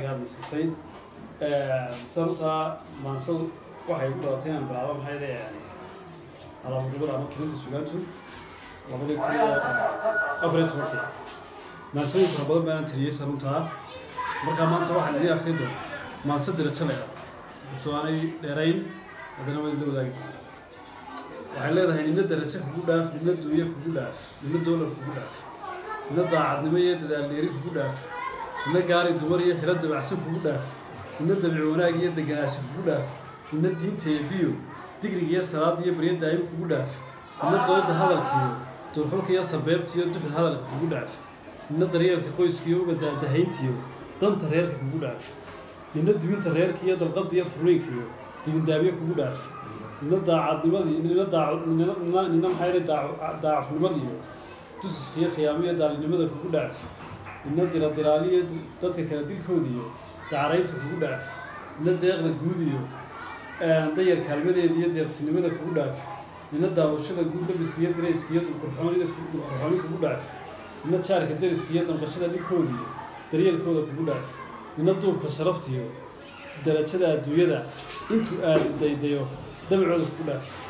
waktigaaga aadna siisay sababtaa maansadu waxay ku dhalatay inaan bilaabo maxay leeyahay alaabudhibada ama tirinta sugaantu labadii kun iyo afar iyo tobankii maansooyin fara badan baanan tiriyey saruntaa markaa maanta waxaan idin akhrido maanse dirajo leeda kasoo aanay dheerayn haddana waa idinla wadaagi waxay leedahay nina darajo kugu dhaaf nina duuye kugu dhaaf nina doolar kugu dhaaf nina daacadnimo iyo dadaaldeeri kugu dhaaf nina gaari dumar iyo xilo dabacsan kugu dhaaf nina dabici wanaag iyo deganaasho kugu dhaaf nina diinta iyo biyo digriga iyo salaada iyo baryo daa'im kugu dhaaf nina dooda hadalkiiyo duurfalka iyo sarbeebta iyo duxda hadalka kugu dhaaf nina daryeelka qoyska iyo ubadaadahayntiyo danta reerka kugu dhaaf nina duwinta reerka iyo dalqada iyo furniinka iyo dibindaabyo kugu dhaaf nina daacadnimadii nina daac nina nina nina maxay dhahay daac daacafnimadii iyo dusiska iyo khiyaamo iyo daalinimada kugu dhaaf nina diradiraaliyo dadka kala dilkooda iyo dacraynta kugu dhaaf nina deeqda guud iyo dayar kaalmadeeda iyo deeqsinimada kugu dhaaf nina daawashada guud labiska iyo darayska iyo qurxoonida qurxooni kugu dhaaf nina jaarka dariska iyo damqashada dhibkooda iyo daryeelkooda kugu dhaaf nina duubka sharafta iyo darajada adduunyada intuu aada daydayo dabacooda kugu dhaaf